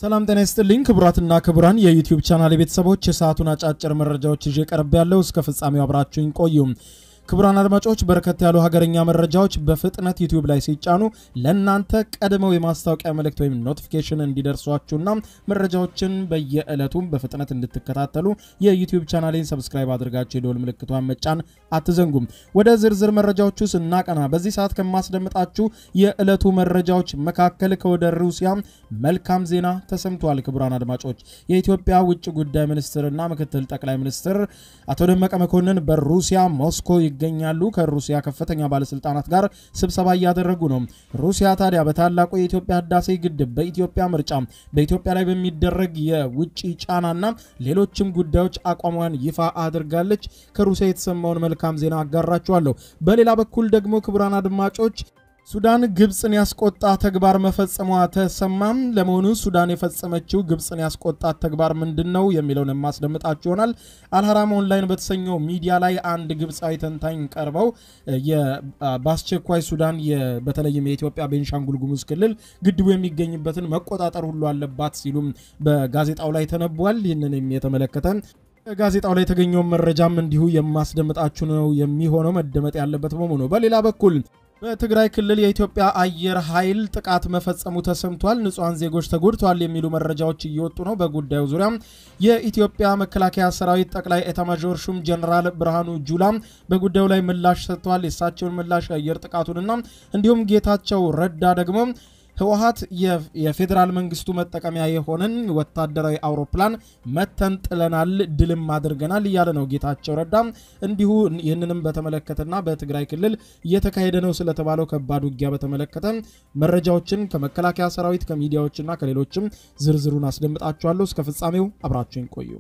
ሰላም ጤና ይስጥልኝ ክቡራትና ክቡራን የዩቲዩብ ቻናል ቤተሰቦች የሰዓቱን አጫጭር መረጃዎች ይዤ ቀርብ ያለው እስከ ፍጻሜው አብራችሁኝ ቆዩ። ክቡራን አድማጮች በርከት ያሉ ሀገረኛ መረጃዎች በፍጥነት ዩቲዩብ ላይ ሲጫኑ ለእናንተ ቀድመው የማስታወቂያ መልእክት ወይም ኖቲፊኬሽን እንዲደርሷችሁና መረጃዎችን በየዕለቱም በፍጥነት እንድትከታተሉ የዩቲዩብ ቻናሌን ሰብስክራይብ አድርጋችሁ የደወል ምልክቷን መጫን አትዘንጉም። ወደ ዝርዝር መረጃዎቹ ስናቀና በዚህ ሰዓት ከማስደምጣችሁ የዕለቱ መረጃዎች መካከል ከወደ ሩሲያ መልካም ዜና ተሰምቷል። ክቡራን አድማጮች የኢትዮጵያ ውጭ ጉዳይ ሚኒስትርና ምክትል ጠቅላይ ሚኒስትር አቶ ደመቀ መኮንን በሩሲያ ሞስኮ ይገኛሉ። ከሩሲያ ከፍተኛ ባለስልጣናት ጋር ስብሰባ እያደረጉ ነው። ሩሲያ ታዲያ በታላቁ የኢትዮጵያ ህዳሴ ግድብ፣ በኢትዮጵያ ምርጫ፣ በኢትዮጵያ ላይ በሚደረግ የውጭ ጫናና ሌሎችም ጉዳዮች አቋሟን ይፋ አድርጋለች። ከሩሲያ የተሰማውን መልካም ዜና አጋራችኋለሁ። በሌላ በኩል ደግሞ ክቡራን አድማጮች ሱዳን ግብፅን ያስቆጣ ተግባር መፈጸሟ ተሰማም። ለመሆኑ ሱዳን የፈጸመችው ግብፅን ያስቆጣት ተግባር ምንድን ነው የሚለውን የማስደምጣችሁ ይሆናል። አልሐራም ኦንላይን በተሰኘው ሚዲያ ላይ አንድ ግብፃዊ ተንታኝ ቀርበው በአስቸኳይ ሱዳን በተለይም የኢትዮጵያ ቤንሻንጉል ጉሙዝ ክልል ግድቡ የሚገኝበትን መቆጣጠር ሁሉ አለባት ሲሉም በጋዜጣው ላይ ተነቧል። ይህንን የተመለከተ ጋዜጣው ላይ የተገኘውን መረጃም እንዲሁ የማስደምጣችሁ ነው የሚሆነው መደመጥ ያለበት በመሆኑ በሌላ በኩል በትግራይ ክልል የኢትዮጵያ አየር ኃይል ጥቃት መፈጸሙ ተሰምቷል። ንጹሐን ዜጎች ተጎድተዋል የሚሉ መረጃዎች እየወጡ ነው። በጉዳዩ ዙሪያ የኢትዮጵያ መከላከያ ሰራዊት ጠቅላይ ኤታማዦር ሹም ጀነራል ብርሃኑ ጁላ በጉዳዩ ላይ ምላሽ ሰጥተዋል። የእሳቸውን ምላሽ የአየር ጥቃቱንና እንዲሁም ጌታቸው ረዳ ደግሞ ህወሀት የፌዴራል መንግስቱ መጠቀሚያ የሆነን ወታደራዊ አውሮፕላን መተን ጥለናል፣ ድልም አድርገናል እያለ ነው ጌታቸው ረዳ። እንዲሁ ይህንንም በተመለከተና በትግራይ ክልል እየተካሄደ ነው ስለተባለው ከባድ ውጊያ በተመለከተ መረጃዎችን ከመከላከያ ሰራዊት ከሚዲያዎችና ከሌሎችም ዝርዝሩን አስደምጣችኋለሁ። እስከ ፍጻሜው አብራችሁን ቆዩ።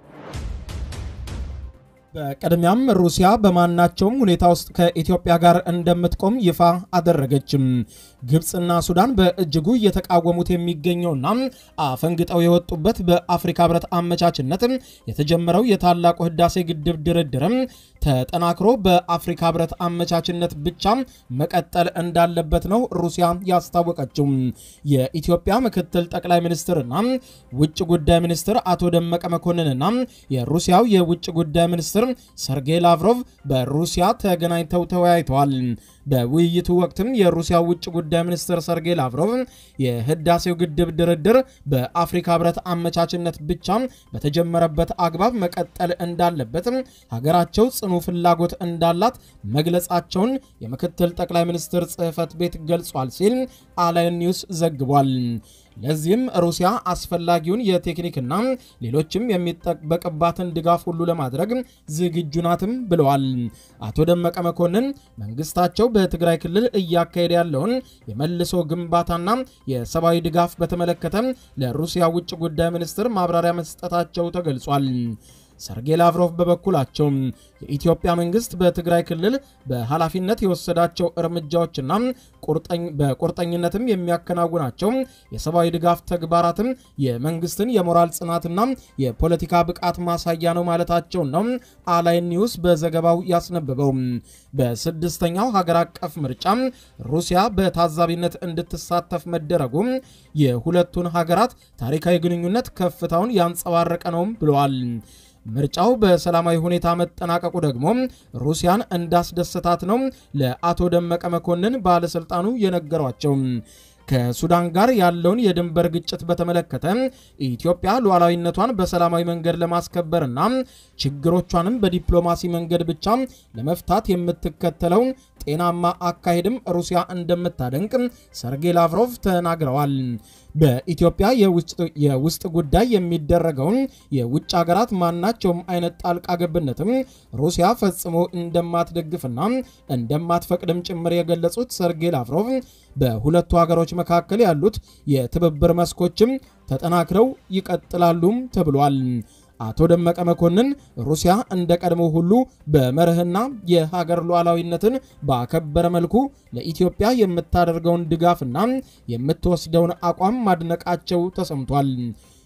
በቅድሚያም ሩሲያ በማናቸውም ሁኔታ ውስጥ ከኢትዮጵያ ጋር እንደምትቆም ይፋ አደረገችም። ግብፅና ሱዳን በእጅጉ እየተቃወሙት የሚገኘውና አፈንግጠው የወጡበት በአፍሪካ ህብረት አመቻችነት የተጀመረው የታላቁ ህዳሴ ግድብ ድርድርም ተጠናክሮ በአፍሪካ ህብረት አመቻችነት ብቻ መቀጠል እንዳለበት ነው ሩሲያ ያስታወቀችው። የኢትዮጵያ ምክትል ጠቅላይ ሚኒስትርና ውጭ ጉዳይ ሚኒስትር አቶ ደመቀ መኮንንና የሩሲያው የውጭ ጉዳይ ሚኒስትር ሰርጌይ ላቭሮቭ በሩሲያ ተገናኝተው ተወያይተዋል። በውይይቱ ወቅትም የሩሲያ ውጭ ጉዳይ ሚኒስትር ሰርጌይ ላቭሮቭ የህዳሴው ግድብ ድርድር በአፍሪካ ህብረት አመቻችነት ብቻ በተጀመረበት አግባብ መቀጠል እንዳለበት ሀገራቸው ጽኑ ፍላጎት እንዳላት መግለጻቸውን የምክትል ጠቅላይ ሚኒስትር ጽህፈት ቤት ገልጿል ሲል አላይን ኒውስ ዘግቧል። ለዚህም ሩሲያ አስፈላጊውን የቴክኒክና ሌሎችም የሚጠበቅባትን ድጋፍ ሁሉ ለማድረግ ዝግጁ ናትም ብለዋል። አቶ ደመቀ መኮንን መንግስታቸው በትግራይ ክልል እያካሄደ ያለውን የመልሶ ግንባታና የሰብአዊ ድጋፍ በተመለከተ ለሩሲያ ውጭ ጉዳይ ሚኒስትር ማብራሪያ መስጠታቸው ተገልጿል። ሰርጌይ ላቭሮቭ በበኩላቸው የኢትዮጵያ መንግስት በትግራይ ክልል በኃላፊነት የወሰዳቸው እርምጃዎችና በቁርጠኝነትም የሚያከናውናቸው የሰብአዊ ድጋፍ ተግባራትም የመንግስትን የሞራል ጽናትና የፖለቲካ ብቃት ማሳያ ነው ማለታቸውን ነው አላይን ኒውስ በዘገባው ያስነበበው። በስድስተኛው ሀገር አቀፍ ምርጫ ሩሲያ በታዛቢነት እንድትሳተፍ መደረጉ የሁለቱን ሀገራት ታሪካዊ ግንኙነት ከፍታውን ያንጸባረቀ ነውም ብለዋል። ምርጫው በሰላማዊ ሁኔታ መጠናቀቁ ደግሞ ሩሲያን እንዳስደሰታት ነው ለአቶ ደመቀ መኮንን ባለስልጣኑ የነገሯቸው። ከሱዳን ጋር ያለውን የድንበር ግጭት በተመለከተ ኢትዮጵያ ሉዓላዊነቷን በሰላማዊ መንገድ ለማስከበርና ችግሮቿንም በዲፕሎማሲ መንገድ ብቻ ለመፍታት የምትከተለው ጤናማ አካሄድም ሩሲያ እንደምታደንቅ ሰርጌይ ላቭሮቭ ተናግረዋል። በኢትዮጵያ የውስጥ ጉዳይ የሚደረገውን የውጭ ሀገራት ማናቸውም አይነት ጣልቃ ገብነትም ሩሲያ ፈጽሞ እንደማትደግፍና እንደማትፈቅድም ጭምር የገለጹት ሰርጌይ ላቭሮቭ በሁለቱ ሀገሮች መካከል ያሉት የትብብር መስኮችም ተጠናክረው ይቀጥላሉም ተብሏል። አቶ ደመቀ መኮንን ሩሲያ እንደ ቀድሞ ሁሉ በመርህና የሀገር ሉዓላዊነትን ባከበረ መልኩ ለኢትዮጵያ የምታደርገውን ድጋፍና የምትወስደውን አቋም ማድነቃቸው ተሰምቷል።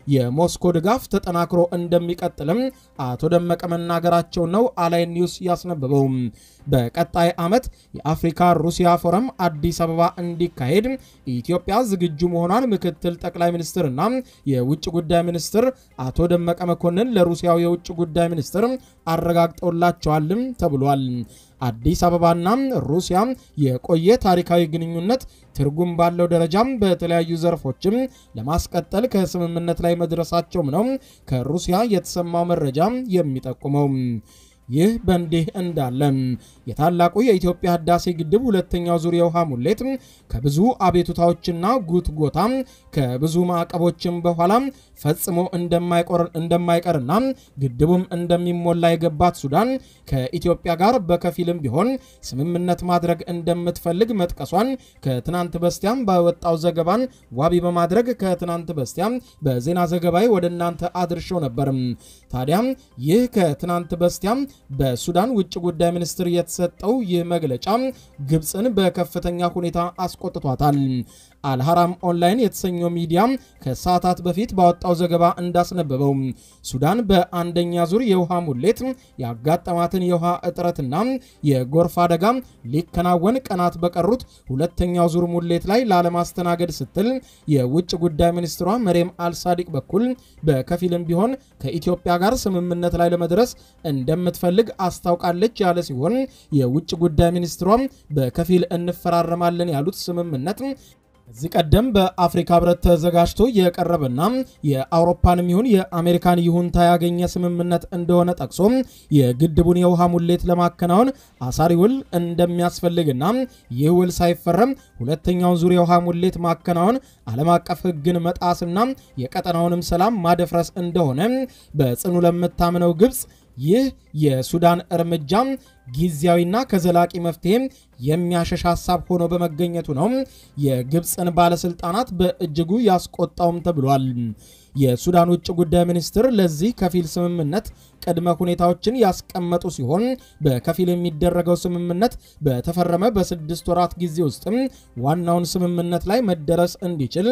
የሞስኮ ድጋፍ ተጠናክሮ እንደሚቀጥልም አቶ ደመቀ መናገራቸው ነው አላይ ኒውስ ያስነበበው። በቀጣይ ዓመት የአፍሪካ ሩሲያ ፎረም አዲስ አበባ እንዲካሄድ ኢትዮጵያ ዝግጁ መሆኗን ምክትል ጠቅላይ ሚኒስትርና የውጭ ጉዳይ ሚኒስትር አቶ ደመቀ መኮንን ለሩሲያው የውጭ ጉዳይ ሚኒስትር አረጋግጠውላቸዋልም ተብሏል። አዲስ አበባና ሩሲያ የቆየ ታሪካዊ ግንኙነት ትርጉም ባለው ደረጃም በተለያዩ ዘርፎችም ለማስቀጠል ከስምምነት ላይ መድረሳቸውም ነው ከሩሲያ የተሰማው መረጃ የሚጠቁመው። ይህ በእንዲህ እንዳለ የታላቁ የኢትዮጵያ ህዳሴ ግድብ ሁለተኛው ዙር የውሃ ሙሌት ከብዙ አቤቱታዎችና ጉትጎታ ከብዙ ማዕቀቦችም በኋላ ፈጽሞ እንደማይቀርና ግድቡም እንደሚሞላ የገባት ሱዳን ከኢትዮጵያ ጋር በከፊልም ቢሆን ስምምነት ማድረግ እንደምትፈልግ መጥቀሷን ከትናንት በስቲያም በወጣው ዘገባን ዋቢ በማድረግ ከትናንት በስቲያም በዜና ዘገባዊ ወደ እናንተ አድርሸው ነበር። ታዲያም ይህ ከትናንት በስቲያም በሱዳን ውጭ ጉዳይ ሚኒስትር የተሰጠው ይህ መግለጫ ግብፅን በከፍተኛ ሁኔታ አስቆጥቷታል። አልሐራም ኦንላይን የተሰኘው ሚዲያ ከሰዓታት በፊት ባወጣው ዘገባ እንዳስነበበው ሱዳን በአንደኛ ዙር የውሃ ሙሌት ያጋጠማትን የውሃ እጥረትና የጎርፍ አደጋ ሊከናወን ቀናት በቀሩት ሁለተኛው ዙር ሙሌት ላይ ላለማስተናገድ ስትል የውጭ ጉዳይ ሚኒስትሯ መሬም አልሳዲቅ በኩል በከፊልም ቢሆን ከኢትዮጵያ ጋር ስምምነት ላይ ለመድረስ እንደምትፈልግ አስታውቃለች ያለ ሲሆን የውጭ ጉዳይ ሚኒስትሯ በከፊል እንፈራረማለን ያሉት ስምምነት ከዚህ ቀደም በአፍሪካ ህብረት ተዘጋጅቶ የቀረበና የአውሮፓንም ይሁን የአሜሪካን ይሁንታ ያገኘ ስምምነት እንደሆነ ጠቅሶ የግድቡን የውሃ ሙሌት ለማከናወን አሳሪ ውል እንደሚያስፈልግና ይህ ውል ሳይፈረም ሁለተኛውን ዙር የውሃ ሙሌት ማከናወን ዓለም አቀፍ ሕግን መጣስና የቀጠናውንም ሰላም ማደፍረስ እንደሆነ በጽኑ ለምታምነው ግብፅ ይህ የሱዳን እርምጃ ጊዜያዊና ከዘላቂ መፍትሄ የሚያሸሽ ሀሳብ ሆኖ በመገኘቱ ነው የግብፅን ባለስልጣናት በእጅጉ ያስቆጣውም ተብሏል። የሱዳን ውጭ ጉዳይ ሚኒስትር ለዚህ ከፊል ስምምነት ቅድመ ሁኔታዎችን ያስቀመጡ ሲሆን በከፊል የሚደረገው ስምምነት በተፈረመ በስድስት ወራት ጊዜ ውስጥም ዋናውን ስምምነት ላይ መደረስ እንዲችል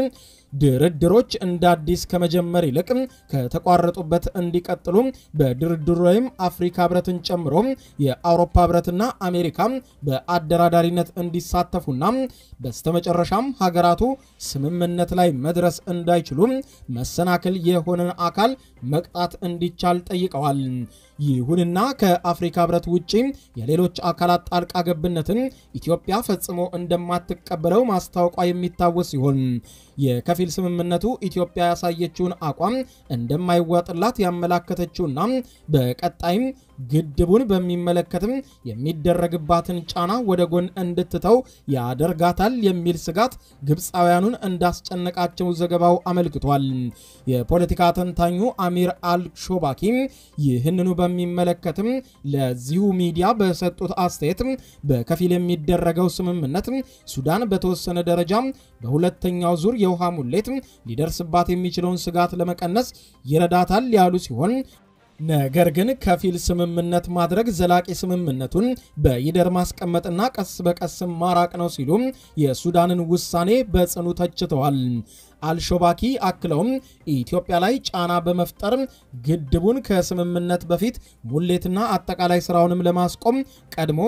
ድርድሮች እንደ አዲስ ከመጀመር ይልቅ ከተቋረጡበት እንዲቀጥሉ በድርድሩ ላይም አፍሪካ ህብረትን ጨምሮ የአውሮፓ ህብረትና አሜሪካ በአደራዳሪነት እንዲሳተፉና በስተመጨረሻም ሀገራቱ ስምምነት ላይ መድረስ እንዳይችሉ መሰናክል የሆነን አካል መቅጣት እንዲቻል ጠይቀዋል። ይሁንና ከአፍሪካ ህብረት ውጭ የሌሎች አካላት ጣልቃ ገብነትን ኢትዮጵያ ፈጽሞ እንደማትቀበለው ማስታወቋ የሚታወስ ሲሆን የከፊል ስምምነቱ ኢትዮጵያ ያሳየችውን አቋም እንደማይዋጥላት ያመላከተችውና በቀጣይም ግድቡን በሚመለከትም የሚደረግባትን ጫና ወደ ጎን እንድትተው ያደርጋታል የሚል ስጋት ግብፃውያኑን እንዳስጨነቃቸው ዘገባው አመልክቷል። የፖለቲካ ተንታኙ አሚር አልሾባኪ ይህንኑ በሚመለከትም ለዚሁ ሚዲያ በሰጡት አስተያየት በከፊል የሚደረገው ስምምነት ሱዳን በተወሰነ ደረጃ በሁለተኛው ዙር የውሃ ሙሌት ሊደርስባት የሚችለውን ስጋት ለመቀነስ ይረዳታል ያሉ ሲሆን ነገር ግን ከፊል ስምምነት ማድረግ ዘላቂ ስምምነቱን በይደር ማስቀመጥና ቀስ በቀስ ማራቅ ነው ሲሉ የሱዳንን ውሳኔ በጽኑ ተችተዋል። አልሾባኪ አክለውም ኢትዮጵያ ላይ ጫና በመፍጠር ግድቡን ከስምምነት በፊት ሙሌትና አጠቃላይ ስራውንም ለማስቆም ቀድሞ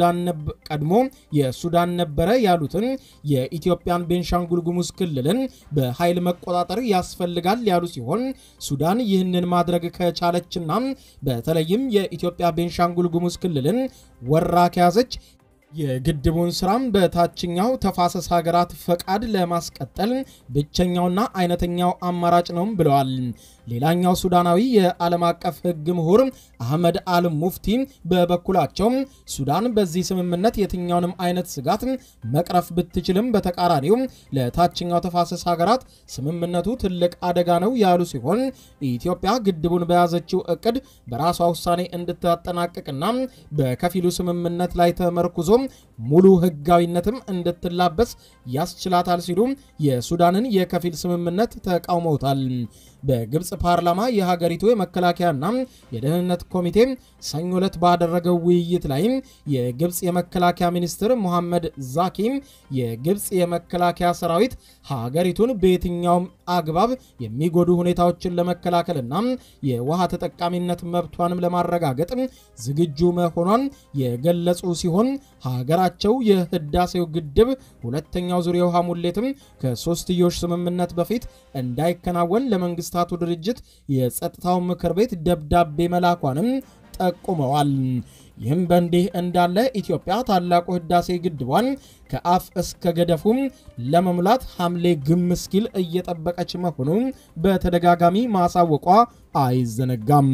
የሱዳን ነበረ ያሉትን የኢትዮጵያን ቤንሻንጉል ጉሙዝ ክልልን በኃይል መቆጣጠር ያስፈልጋል ያሉ ሲሆን ሱዳን ይህንን ማድረግ ከቻለችና በተለይም የኢትዮጵያ ቤንሻንጉል ጉሙዝ ክልልን ወራ ከያዘች የግድቡን ስራም በታችኛው ተፋሰስ ሀገራት ፈቃድ ለማስቀጠል ብቸኛውና አይነተኛው አማራጭ ነውም ብለዋል። ሌላኛው ሱዳናዊ የዓለም አቀፍ ሕግ ምሁር አህመድ አል ሙፍቲ በበኩላቸው ሱዳን በዚህ ስምምነት የትኛውንም አይነት ስጋት መቅረፍ ብትችልም በተቃራኒው ለታችኛው ተፋሰስ ሀገራት ስምምነቱ ትልቅ አደጋ ነው ያሉ ሲሆን ኢትዮጵያ ግድቡን በያዘችው እቅድ በራሷ ውሳኔ እንድታጠናቅቅና በከፊሉ ስምምነት ላይ ተመርኩዞ ሙሉ ሕጋዊነትም እንድትላበስ ያስችላታል ሲሉ የሱዳንን የከፊል ስምምነት ተቃውመውታል። በግብፅ ፓርላማ የሀገሪቱ የመከላከያና የደህንነት ኮሚቴ ሰኞ ዕለት ባደረገው ውይይት ላይ የግብፅ የመከላከያ ሚኒስትር ሙሐመድ ዛኪ የግብፅ የመከላከያ ሰራዊት ሀገሪቱን በየትኛውም አግባብ የሚጎዱ ሁኔታዎችን ለመከላከልና የውሃ ተጠቃሚነት መብቷንም ለማረጋገጥ ዝግጁ መሆኗን የገለጹ ሲሆን ሀገራቸው የህዳሴው ግድብ ሁለተኛው ዙር የውሃ ሙሌትም ከሶስትዮሽ ስምምነት በፊት እንዳይከናወን ለመንግስታቱ ድርጅት የጸጥታው ምክር ቤት ደብዳቤ መላኳንም ጠቁመዋል። ይህም በእንዲህ እንዳለ ኢትዮጵያ ታላቁ ህዳሴ ግድቧን ከአፍ እስከ ገደፉም ለመሙላት ሐምሌ ግም እስኪል እየጠበቀች መሆኑን በተደጋጋሚ ማሳወቋ አይዘነጋም።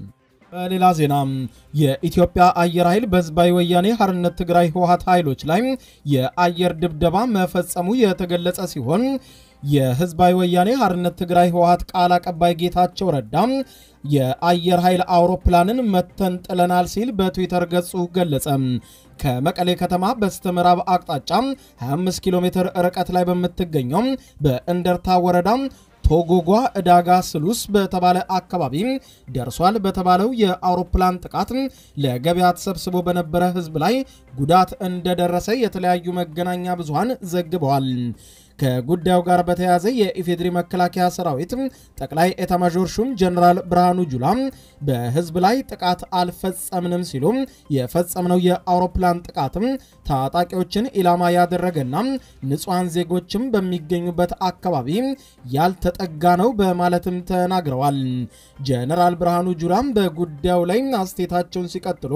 በሌላ ዜና የኢትዮጵያ አየር ኃይል በህዝባዊ ወያኔ ሓርነት ትግራይ ህወሓት ኃይሎች ላይ የአየር ድብደባ መፈጸሙ የተገለጸ ሲሆን የህዝባዊ ወያኔ ሓርነት ትግራይ ህወሓት ቃል አቀባይ ጌታቸው ረዳ የአየር ኃይል አውሮፕላንን መተን ጥለናል ሲል በትዊተር ገጹ ገለጸ። ከመቀሌ ከተማ በስተምዕራብ አቅጣጫ 25 ኪሎ ሜትር ርቀት ላይ በምትገኘው በእንደርታ ወረዳ ቶጎጓ ዕዳጋ ስሉስ በተባለ አካባቢ ደርሷል በተባለው የአውሮፕላን ጥቃት ለገበያ ተሰብስቦ በነበረ ህዝብ ላይ ጉዳት እንደደረሰ የተለያዩ መገናኛ ብዙሃን ዘግበዋል። ከጉዳዩ ጋር በተያያዘ የኢፌድሪ መከላከያ ሰራዊት ጠቅላይ ኤታማዦር ሹም ጀነራል ብርሃኑ ጁላ በህዝብ ላይ ጥቃት አልፈጸምንም ሲሉ የፈጸምነው የአውሮፕላን ጥቃትም ታጣቂዎችን ኢላማ ያደረገና ንጹሐን ዜጎችም በሚገኙበት አካባቢ ያልተጠጋ ነው በማለትም ተናግረዋል። ጀነራል ብርሃኑ ጁላም በጉዳዩ ላይ አስተያየታቸውን ሲቀጥሉ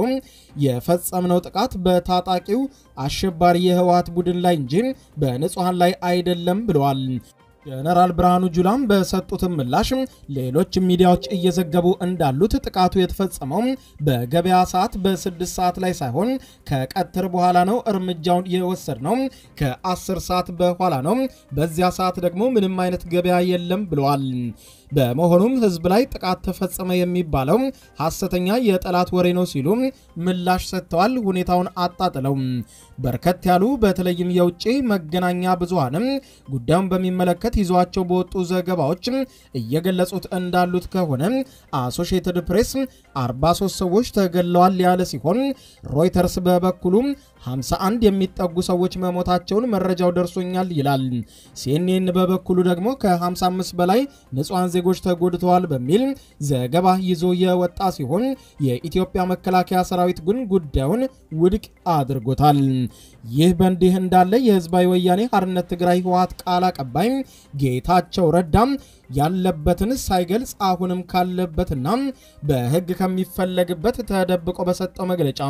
የፈጸምነው ጥቃት በታጣቂው አሸባሪ የህወሓት ቡድን ላይ እንጂ በንጹሐን ላይ አይደለም ብለዋል። ጀነራል ብርሃኑ ጁላም በሰጡትም ምላሽ ሌሎች ሚዲያዎች እየዘገቡ እንዳሉት ጥቃቱ የተፈጸመው በገበያ ሰዓት በስድስት ሰዓት ላይ ሳይሆን ከቀትር በኋላ ነው። እርምጃውን የወሰድነው ከአስር ሰዓት በኋላ ነው። በዚያ ሰዓት ደግሞ ምንም አይነት ገበያ የለም ብለዋል። በመሆኑም ህዝብ ላይ ጥቃት ተፈጸመ የሚባለው ሐሰተኛ የጠላት ወሬ ነው ሲሉ ምላሽ ሰጥተዋል። ሁኔታውን አጣጥለው በርከት ያሉ በተለይም የውጭ መገናኛ ብዙሃንም ጉዳዩን በሚመለከት ይዟቸው በወጡ ዘገባዎች እየገለጹት እንዳሉት ከሆነ አሶሺየትድ ፕሬስ 43 ሰዎች ተገለዋል ያለ ሲሆን ሮይተርስ በበኩሉ 51 የሚጠጉ ሰዎች መሞታቸውን መረጃው ደርሶኛል ይላል። ሲኤንኤን በበኩሉ ደግሞ ከ55 በላይ ንጹሐን ዜጎች ተጎድተዋል በሚል ዘገባ ይዞ የወጣ ሲሆን የኢትዮጵያ መከላከያ ሰራዊት ግን ጉዳዩን ውድቅ አድርጎታል። ይህ በእንዲህ እንዳለ የህዝባዊ ወያኔ ሓርነት ትግራይ ህወሓት ቃል አቀባይ ጌታቸው ረዳም ያለበትን ሳይገልጽ አሁንም ካለበትና በህግ ከሚፈለግበት ተደብቆ በሰጠው መግለጫ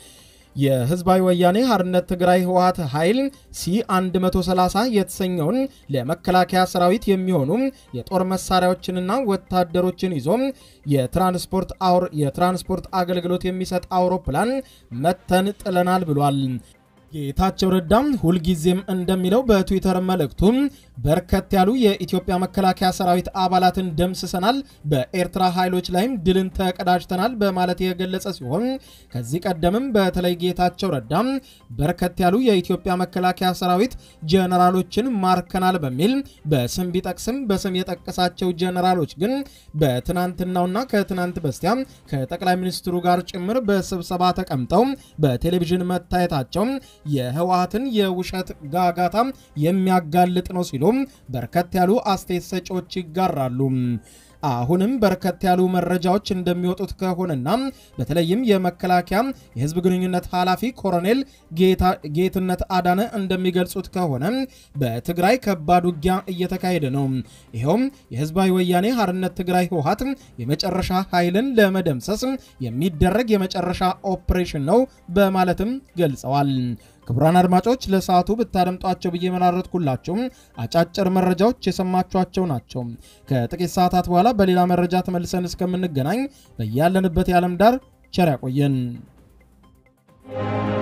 የህዝባዊ ወያኔ ሓርነት ትግራይ ህወሓት ኃይል ሲ130 የተሰኘውን ለመከላከያ ሰራዊት የሚሆኑ የጦር መሳሪያዎችንና ወታደሮችን ይዞ የትራንስፖርት የትራንስፖርት አገልግሎት የሚሰጥ አውሮፕላን መተን ጥለናል ብሏል። ጌታቸው ረዳም ሁልጊዜም እንደሚለው በትዊተር መልእክቱ በርከት ያሉ የኢትዮጵያ መከላከያ ሰራዊት አባላትን ደምስሰናል፣ በኤርትራ ኃይሎች ላይም ድልን ተቀዳጅተናል በማለት የገለጸ ሲሆን ከዚህ ቀደምም በተለይ ጌታቸው ረዳም በርከት ያሉ የኢትዮጵያ መከላከያ ሰራዊት ጀነራሎችን ማርከናል በሚል በስም ቢጠቅስም በስም የጠቀሳቸው ጀነራሎች ግን በትናንትናውና ከትናንት በስቲያ ከጠቅላይ ሚኒስትሩ ጋር ጭምር በስብሰባ ተቀምጠው በቴሌቪዥን መታየታቸው የህወሓትን የውሸት ጋጋታ የሚያጋልጥ ነው ሲሉ በርከት ያሉ አስተያየት ሰጪዎች ይጋራሉ። አሁንም በርከት ያሉ መረጃዎች እንደሚወጡት ከሆነና በተለይም የመከላከያ የህዝብ ግንኙነት ኃላፊ ኮሎኔል ጌትነት አዳነ እንደሚገልጹት ከሆነ በትግራይ ከባድ ውጊያ እየተካሄደ ነው። ይኸውም የህዝባዊ ወያኔ ሓርነት ትግራይ ህወሓት የመጨረሻ ኃይልን ለመደምሰስ የሚደረግ የመጨረሻ ኦፕሬሽን ነው በማለትም ገልጸዋል። ክቡራን አድማጮች ለሰዓቱ ብታደምጧቸው ብዬ መራረጥኩላቸው አጫጭር መረጃዎች የሰማችኋቸው ናቸው። ከጥቂት ሰዓታት በኋላ በሌላ መረጃ ተመልሰን እስከምንገናኝ በያለንበት የዓለም ዳር ቸር ያቆየን።